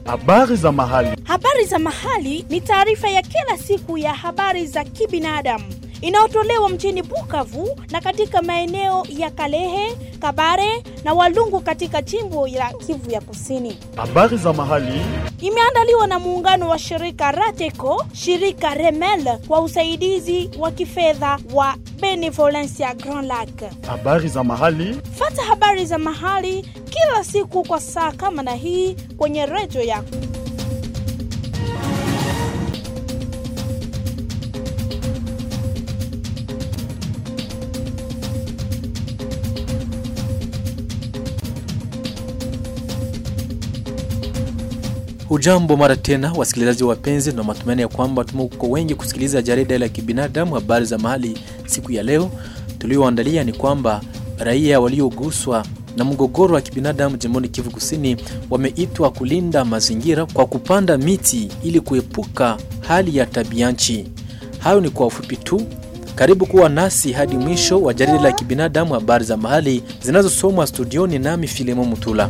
Habari za mahali. Habari za mahali ni taarifa ya kila siku ya habari za kibinadamu inayotolewa mjini Bukavu na katika maeneo ya Kalehe, Kabare na Walungu katika jimbo la Kivu ya Kusini. Habari za mahali. Imeandaliwa na muungano wa shirika Rateco, shirika Remel kwa usaidizi wa kifedha wa Benevolencia Grand Lac. Habari za mahali. Fata habari za mahali kila siku kwa saa kama na hii kwenye redio yako. Hujambo mara tena wasikilizaji wapenzi, na matumaini ya kwamba tumekuwa wengi kusikiliza jarida la kibinadamu habari za mahali. Siku ya leo tulioandalia ni kwamba raia walioguswa na mgogoro wa kibinadamu jimboni Kivu Kusini wameitwa kulinda mazingira kwa kupanda miti ili kuepuka hali ya tabianchi. Hayo ni kwa ufupi tu. Karibu kuwa nasi hadi mwisho wa jarida la kibinadamu habari za mahali zinazosomwa studioni nami Filemo Mutula.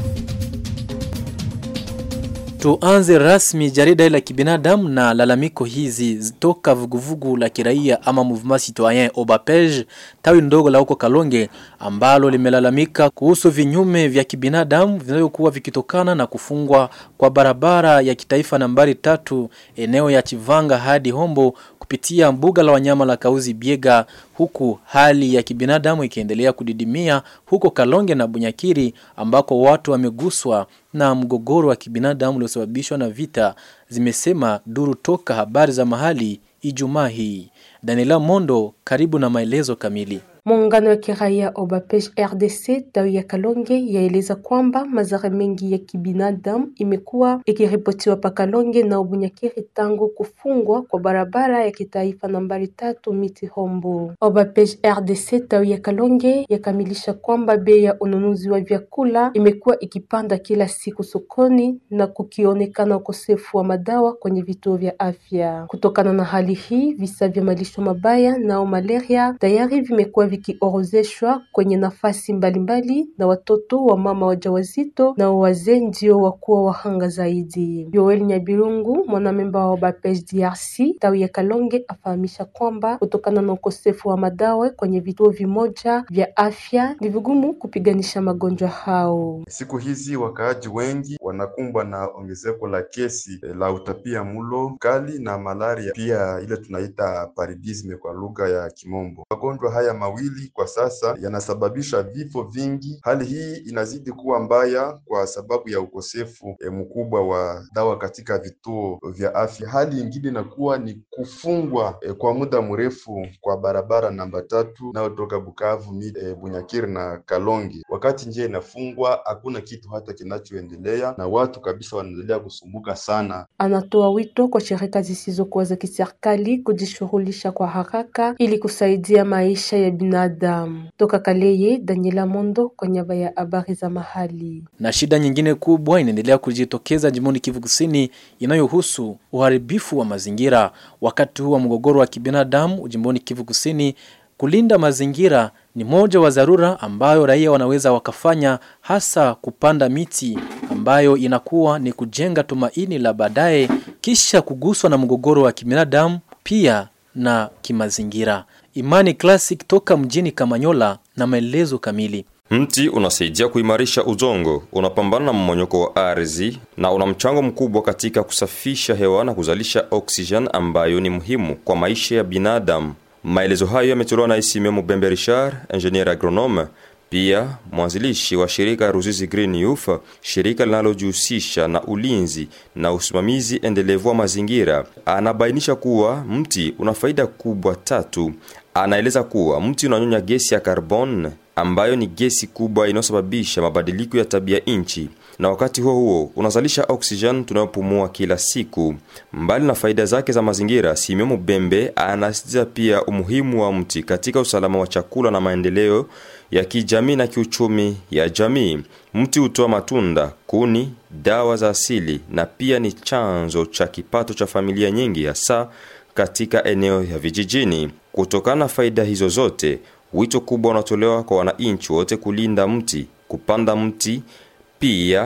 Tuanze rasmi jarida la kibinadamu na lalamiko hizi toka vuguvugu la kiraia ama Mouvement Citoyen Obapege tawi ndogo la huko Kalonge ambalo limelalamika kuhusu vinyume vya kibinadamu vinavyokuwa vikitokana na kufungwa kwa barabara ya kitaifa nambari tatu eneo ya Chivanga hadi Hombo kupitia mbuga la wanyama la Kauzi Biega huku hali ya kibinadamu ikiendelea kudidimia huko Kalonge na Bunyakiri ambako watu wameguswa na mgogoro wa kibinadamu uliosababishwa na vita, zimesema duru toka habari za mahali Ijumaa hii. Daniela Mondo, karibu na maelezo kamili. Muungano wa kiraia Obapej RDC tawi ya Kalonge yaeleza kwamba madhara mengi ya kibinadamu imekuwa ikiripotiwa pa Kalonge na Ubunyakiri tangu kufungwa kwa barabara ya kitaifa nambari tatu miti Hombo. Obapej RDC tawi ya Kalonge yakamilisha kwamba bei ya ununuzi wa vyakula imekuwa ikipanda kila siku sokoni na kukionekana ukosefu wa madawa kwenye vituo vya afya. Kutokana na hali hii, visa vya malisho mabaya nao malaria tayari vimekuwa vikiorozeshwa kwenye nafasi mbalimbali na watoto wa mama wajawazito na wazee ndio wakuwa wahanga zaidi. Joel Nyabirungu, mwanamemba wa Obapej DRC tawi ya Kalonge, afahamisha kwamba kutokana na ukosefu wa madawa kwenye vituo vimoja vya afya ni vigumu kupiganisha magonjwa hao. Siku hizi wakaaji wengi wanakumbwa na ongezeko la kesi la utapia mulo kali na malaria, pia ile tunaita paludisme kwa lugha ya Kimombo. Magonjwa haya mawili kwa sasa yanasababisha vifo vingi. Hali hii inazidi kuwa mbaya kwa sababu ya ukosefu e, mkubwa wa dawa katika vituo vya afya. Hali ingine inakuwa ni kufungwa e, kwa muda mrefu kwa barabara namba tatu inayotoka Bukavu, e, Bunyakiri na Kalonge. Wakati njia inafungwa, hakuna kitu hata kinachoendelea na watu kabisa wanaendelea kusumbuka sana. Anatoa wito kwa shirika zisizokuwa za kiserikali kujishughulisha kwa haraka ili kusaidia maisha ya binadamu. Toka Kaleye, Daniela Mondo kwa niaba ya habari za mahali. Na shida nyingine kubwa inaendelea kujitokeza jimboni Kivu Kusini inayohusu uharibifu wa mazingira. Wakati huu wa mgogoro wa kibinadamu jimboni Kivu Kusini, kulinda mazingira ni moja wa dharura ambayo raia wanaweza wakafanya, hasa kupanda miti ambayo inakuwa ni kujenga tumaini la baadaye kisha kuguswa na mgogoro wa kibinadamu pia na kimazingira. Imani Classic toka mjini Kamanyola na maelezo kamili. Mti unasaidia kuimarisha udongo, unapambana na mmonyoko wa ardhi na una mchango mkubwa katika kusafisha hewa na kuzalisha oksijen ambayo ni muhimu kwa maisha ya binadamu. Maelezo hayo yametolewa na Isime Mubembe Richard, engineer agronome, pia mwanzilishi wa shirika Ruzizi Green Youth, shirika linalojihusisha na ulinzi na usimamizi endelevu wa mazingira. Anabainisha kuwa mti una faida kubwa tatu. Anaeleza kuwa mti unanyonya gesi ya carbon ambayo ni gesi kubwa inayosababisha mabadiliko ya tabia nchi na wakati huo huo unazalisha oxygen tunayopumua kila siku. Mbali na faida zake za mazingira, Simeo Mubembe anasisitiza pia umuhimu wa mti katika usalama wa chakula na maendeleo ya kijamii na kiuchumi ya jamii. Mti hutoa matunda, kuni, dawa za asili na pia ni chanzo cha kipato cha familia nyingi, hasa katika eneo ya vijijini. Kutokana na faida hizo zote, wito kubwa unatolewa kwa wananchi wote kulinda mti, kupanda mti, pia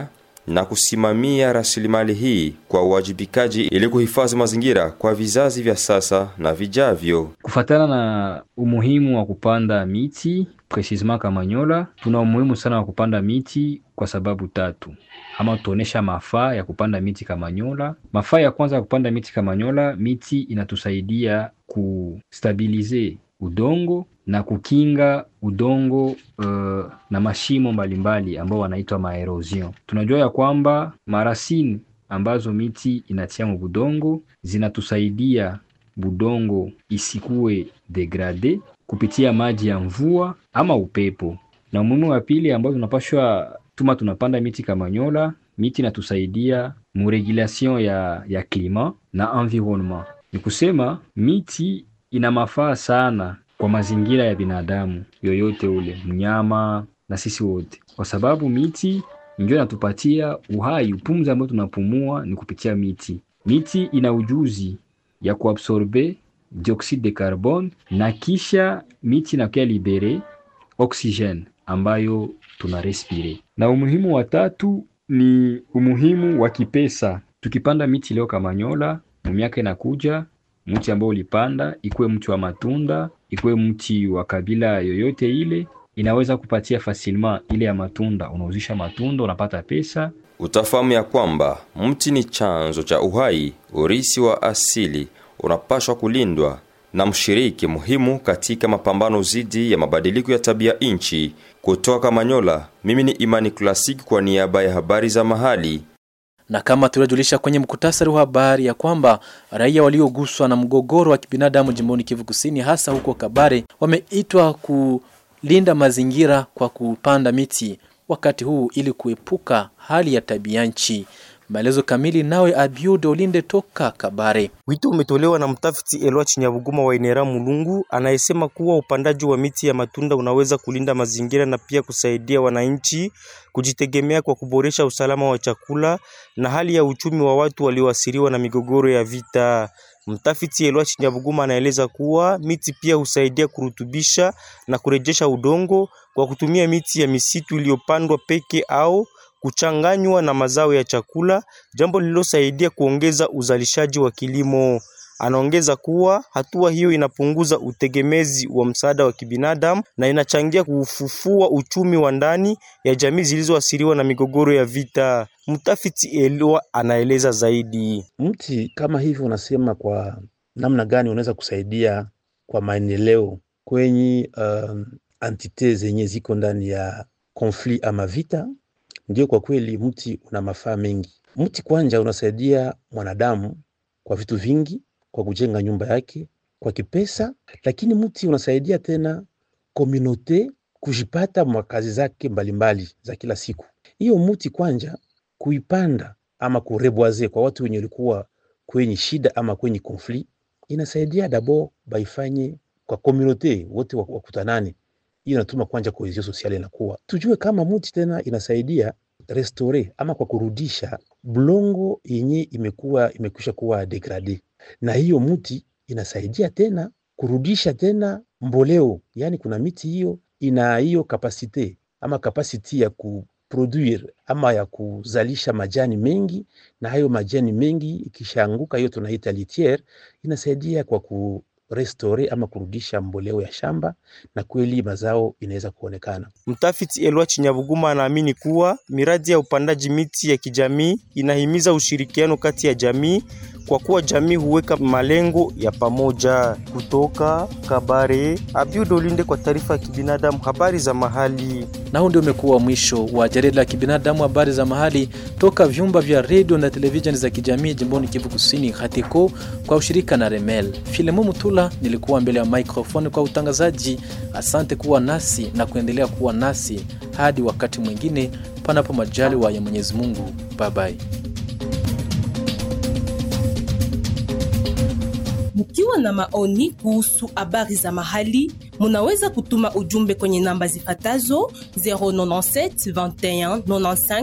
na kusimamia rasilimali hii kwa uwajibikaji ili kuhifadhi mazingira kwa vizazi vya sasa na vijavyo. Kufatana na umuhimu wa kupanda miti precisement Kamanyola, tuna umuhimu sana wa kupanda miti kwa sababu tatu, ama tuonesha mafaa ya kupanda miti Kamanyola. Mafaa ya kwanza ya kupanda miti Kamanyola, miti inatusaidia kustabilize udongo na kukinga udongo uh, na mashimo mbalimbali ambao wanaitwa maerosion. Tunajua ya kwamba marasini ambazo miti inatia mu budongo zinatusaidia budongo isikue degrade kupitia maji ya mvua ama upepo. Na umuhimu wa pili ambao tunapashwa tuma tunapanda miti Kamanyola, miti inatusaidia muregulation ya, ya klima na environnement. Ni kusema miti ina mafaa sana kwa mazingira ya binadamu yoyote ule, mnyama na sisi wote, kwa sababu miti ndio inatupatia uhai. Upumzi ambao tunapumua ni kupitia miti. Miti ina ujuzi ya kuabsorbe dioxide de carbone na kisha miti inakuya libere oxygene ambayo tuna respire. Na umuhimu wa tatu ni umuhimu wa kipesa. Tukipanda miti leo Kamanyola, mu miaka inakuja mti ambao ulipanda ikuwe mti wa matunda, ikuwe mti wa kabila yoyote ile, inaweza kupatia fasilma ile ya matunda. Unauzisha matunda unapata pesa. Utafahamu ya kwamba mti ni chanzo cha uhai, urisi wa asili unapashwa kulindwa na mshiriki muhimu katika mapambano dhidi ya mabadiliko ya tabia nchi. Kutoka Kamanyola, mimi ni Imani Klasiki kwa niaba ya habari za mahali. na kama tuliojulisha kwenye mkutasari wa habari ya kwamba raia walioguswa na mgogoro wa kibinadamu jimboni Kivu Kusini, hasa huko Kabare, wameitwa kulinda mazingira kwa kupanda miti wakati huu ili kuepuka hali ya tabia nchi. Maelezo kamili nawe Abiud Olinde toka Kabare. Wito umetolewa na mtafiti Elwa Chinyabuguma wa Inera Mulungu anayesema kuwa upandaji wa miti ya matunda unaweza kulinda mazingira na pia kusaidia wananchi kujitegemea kwa kuboresha usalama wa chakula na hali ya uchumi wa watu walioathiriwa na migogoro ya vita. Mtafiti Elwa Chinyabuguma anaeleza kuwa miti pia husaidia kurutubisha na kurejesha udongo kwa kutumia miti ya misitu iliyopandwa peke au kuchanganywa na mazao ya chakula, jambo lililosaidia kuongeza uzalishaji wa kilimo. Anaongeza kuwa hatua hiyo inapunguza utegemezi wa msaada wa kibinadamu na inachangia kufufua uchumi wa ndani ya jamii zilizoathiriwa na migogoro ya vita. Mtafiti Elwa anaeleza zaidi. Mti kama hivi unasema kwa namna gani unaweza kusaidia kwa maendeleo kwenye um, antite zenye ziko ndani ya konflit ama vita? Ndio, kwa kweli mti una mafaa mengi. Mti kwanza unasaidia mwanadamu kwa vitu vingi, kwa kujenga nyumba yake, kwa kipesa, lakini mti unasaidia tena komunote kujipata makazi zake mbalimbali za kila siku. Hiyo mti kwanza kuipanda ama kureboise kwa watu wenye walikuwa kwenye shida ama kwenye konflit, inasaidia dabo baifanye kwa komunote wote wakutanane hiyo inatuma kwanza cohesion sociale inakuwa. Tujue kama mti tena inasaidia restore ama kwa kurudisha blongo yenye imekuwa imekwisha kuwa degrade, na hiyo mti inasaidia tena kurudisha tena mboleo, yaani kuna miti hiyo ina hiyo kapasite ama kapasiti ya kuproduire ama ya kuzalisha majani mengi, na hayo majani mengi ikishaanguka, hiyo tunaita litiere, inasaidia kwa ku restore ama kurudisha mboleo ya shamba na kweli mazao inaweza kuonekana. Mtafiti Elwa Chinyabuguma anaamini kuwa miradi ya upandaji miti ya kijamii inahimiza ushirikiano kati ya jamii kwa kuwa jamii huweka malengo ya pamoja. Kutoka Kabare, Abiud Olinde kwa taarifa ya kibinadamu, habari za mahali. Na huu ndio umekuwa mwisho wa jarida la kibinadamu, habari za mahali toka vyumba vya redio na televisheni za kijamii jimboni Kivu Kusini, Hatiko kwa ushirika na Remel. Filemo Mutula nilikuwa mbele ya microphone kwa utangazaji. Asante kuwa nasi na kuendelea kuwa nasi hadi wakati mwingine, panapo majaliwa ya Mwenyezi Mungu. Bye bye. Mkiwa na maoni kuhusu habari za mahali, munaweza kutuma ujumbe kwenye namba zifatazo 097 21 95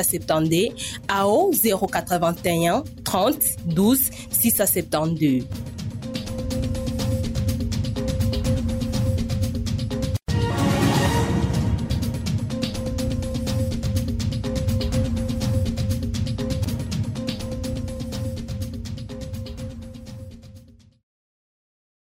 270 au 081 30 12 672.